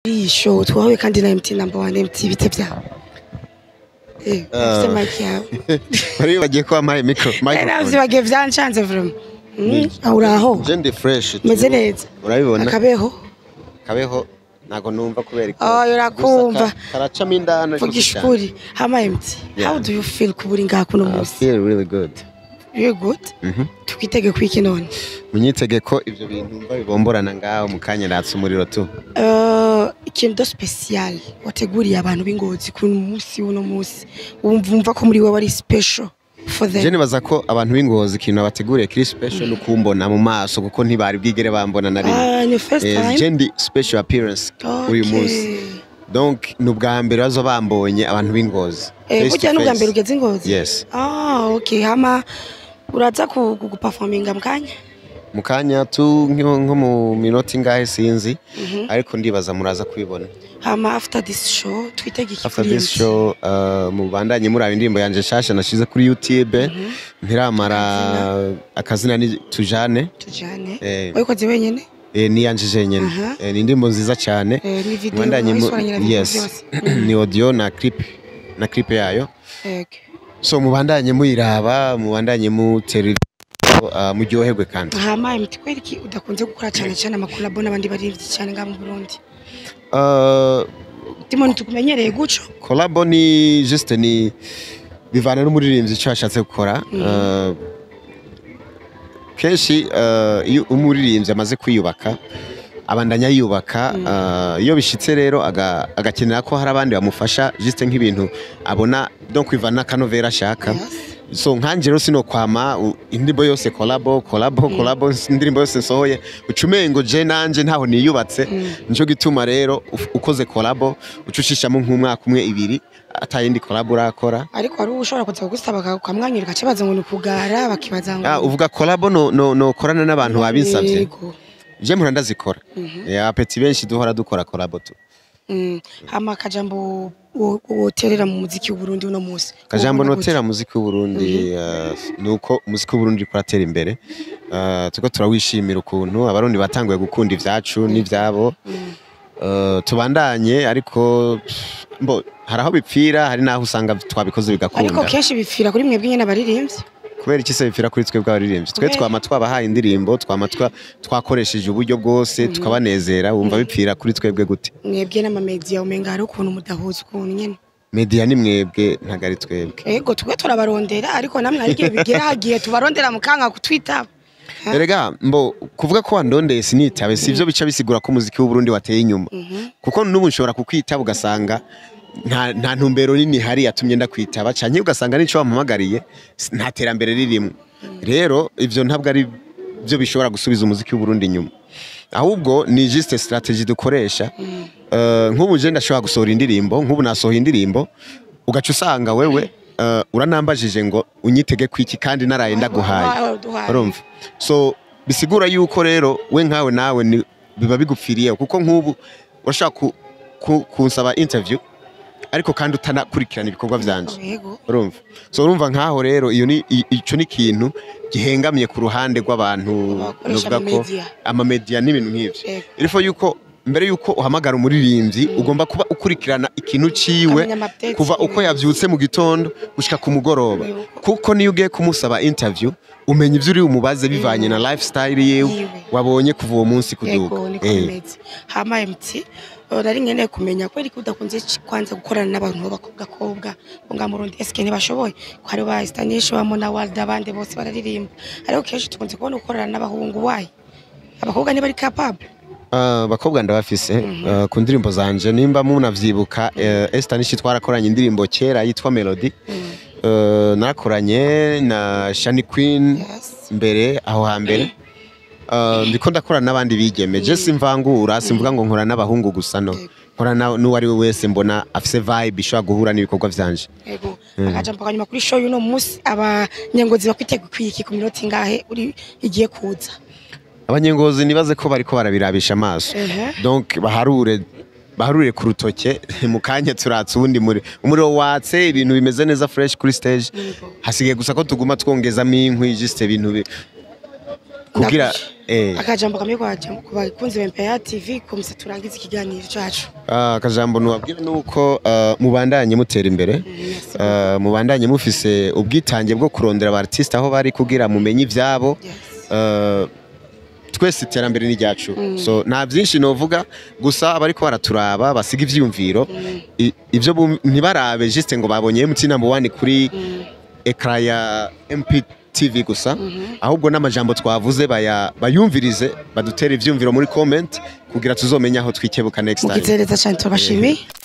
iyi show twahuye kandi na MT number one MT bite byawe eh ufite mic yawe Bari bagiye ko wampaye micro Eh, microphone. navyibagiye vyanshanze vraiment Mm, aho uraho Je ndi fresh. tu. meze neza Urabibona? akabeho Kabeho ntago numva kubera ko. Oh, urakumva. Gusa ka- Karacamo indani. ariko vugisha si cyane. ukuri hama MT how Yeah. do you feel kuburi ngaha kuno I munsi feel really good. you good Mhm. twitege kwiki none Munyitege ko ivyo bintu mba bibomborana ngaho mu kanya natse umuriro tu. Eh, ikintu do special wateguriye abantu b'ingozi ku munsi uno munsi wumva wumva ko muri wewe ari special for Je them nibaza ko abantu b'ingozi ikintu bateguriye kiri special no kumbona mu maso kuko ntibari bwigere bambona na rimwe. ah ni first Eh, time Je ndi special appearance uyu Okay. munsi. Donc ni ubwa mbere bazo bambonye abantu b'ingozi. Eh, Face to burya n'ubwa face. mbere ugeze ingozi Yes. ah okay hama uraza ku- ku- guperforminga mu kanya mu kanya tu nko nko mu minota ingahe sinzi ariko ndibaza muraza kubibona hama after this show twitege iki after kuri this MT? show uh, mubandanye muraba indirimbo yanje nshasha nashize kuri youtube ntiramara akazina ni tujane tujane Eh. wayikoze wenyene eh, ni yanje jenyene Aha. eh, ni indirimbo nziza cyane Eh, ni video mubandanye mu- wayisoranye na video yes byose ni audio na clip na clip yayo Ego. so mubandanye muyiraba mubandanye mutera uh, muryoherwe kandi hama MT kweri iki udakunze gukora cyane cyane amakolabo n'abandi baririmbyi cyane ngaha mu Burundi uh, Timon tukumenyereye guco kolabo ni juste ni bivana n'umuririmbyi icyo ashatse gukora Uh, kenshi uh, iyo umuririmbyi amaze kwiyubaka abandanya yiyubaka uh, iyo bishitse rero aga- agakenera ko hari abandi bamufasha juste nk'ibintu abona donc kwivana n'akanovera ashaka Yes. so nkanje rero sino kwama u- indirimbo yose kolabo kolabo kolabo indirimbo yose nsohoye ucumengo je nanje ntaho niyubatse nico gituma rero uf- ukoze kolabo ucushishamo nk'umwaka umwe ibiri atayindi kolabo urakora ariko hari ushobora kuza kugusaba ukamwanyurika kibaza ngo ni ukugara bakibaza ngo Ah, uvuga kolabo no, no, no korana n'abantu babinsavye Yego. je mpora ndazikora Eh, apeti benshi duhora dukora kolabo tu Mm. hama akajambo wo- woterera mu muziki w'uburundi uno munsi kajambo Wokunda notera muziki w'uburundi uh, nuko umuziki w'uburundi uriko uratera imbere uh, turiko turawishimira ukuntu abarundi batanguye gukunda ivyacu n'ivyabo uh, tubandanye ariko pff, mbo hari aho bipfira hari n'aho usanga twabikoze gute? ariko bigakunda kenshi bipfira kuri mwebwe nyene abaririmbyi kubera iki se bipfira kuri twebwe abaririmbyi twe Kubera- twama twabahaye indirimbo twama twa- twakoresheje uburyo bwose tukabanezera wumva bipfira kuri twebwe gute mwebwe n'amamediya umenga hari ukuntu mudahuza ukuntu nyene media ni mwebwe ntago ari twebwe ego twe turabarondera ariko namwe hari igihe bigera hagiye tubarondera mukanga kutwitaba erega mbo kuvuga ko wandondeye sinitabe sivyo bica bisigura ko umuziki w'uburundi wateye inyuma kuko n'ubu nshobora kukwitaba ugasanga nta, nta ntumbero nini hari yatumye ndakwitaba canke ugasanga n'ico wampamagariye s- nta terambere ririmo rero ivyo ntabwo ari byo bishobora gusubiza umuziki w'uburundi inyuma ahubwo ni juste strategy dukoresha Eh, nk'ubu je ndashobora gusohora indirimbo nk'ubu nasohoye indirimbo ugaca usanga wewe eh, uranambajije ngo unyitege kwiki kandi naraye ndaguhaye urumva so bisigura yuko rero we nkawe nawe ni- biba bigupfiriyeho kuko nk'ubu urashaka ku, ku, kunsaba interview ariko kandi utanakurikirana ibikorwa vyanje ego urumva so urumva nkaho rero iyo ni i- ico ni ikintu gihengamiye ku ruhande rw'abantu Abakoresha novuga ko amamedia. amamedia n'ibintu nk'ivyo Ego. irifo yuko mbere yuko uhamagara umuririmbyi ugomba kuba ukurikirana ikintu ciwe Ukamenya ama-updates kuva uko yiwe. yavyutse mu gitondo gushika ku mugoroba Yego. kuko niyo ugiye kumusaba interview umenya ivyo uri umubaze bivanye na lifestyle yiwe Yiwe. wabonye kuva uwo munsi kuduga ego niko Eh. bimeze hama MT eh, nari nkeneye kumenya kweri ko udakunze ci- kwanza gukorana n'abantu b'abakobwa bo nga murundi eske ntibashoboye ko hari ba Stanisha ba Mona Wald abandi bose bararirimba ariko kenshi tukunze kubona ukorana n'abahungu wayi abakobwa ntibari capable Ah, abakobwa ndabafise ah, ku ndirimbo zanje nimba munavyibuka eh, Esther nishi twarakoranye indirimbo kera yitwa Melody Eh, narakoranye na Shani Queen Yes. mbere aho hambere Uh, ndiko ndakorana n'abandi bigeme je simvangura simvuga ngo nkora n'abahungu gusa no nkora na- n'uwo ari we wese mbona afise vibe ishobora guhura n'ibikorwa vyanje ego akajambo kanyuma kuri show y'uno munsi abanyengozi bakwitega kwiki ku minota ingahe uri igiye kuza abanyengozi nibaze ko bariko barabirabisha amaso Ehe. donc baharure baharure ku rutoke mu kanya turatse ubundi muri umuriro watse ibintu bimeze neza fresh kuri stage hasigaye gusa ko tuguma twongezamo inkwi juste ibintu bi- kugira Ndakuje. eh akajambo kamwe kwaje ku bakunzi ba MPR TV kumse turangiza ikiganiro cacu ah, akajambo nubabwira nuko ah, mubandanye mutera imbere Yes. Ah, mubandanye mufise ubwitange bwo kurondera aba artiste aho bari kugira mumenye ivyabo Yes. Uh, twese iterambere ni ryacu so nta byinshi novuga gusa abariko baraturaba basiga ivyiyumviro I- ivyo bum- ntibarabe juste ngo babonye MT number 1 kuri ekra ya MPTV gusa ahubwo n'amajambo twavuze baya bayumvirize badutere ivyiyumviro muri comment kugira tuzomenya aho twikebuka next time mugitereza cyane turabashimiye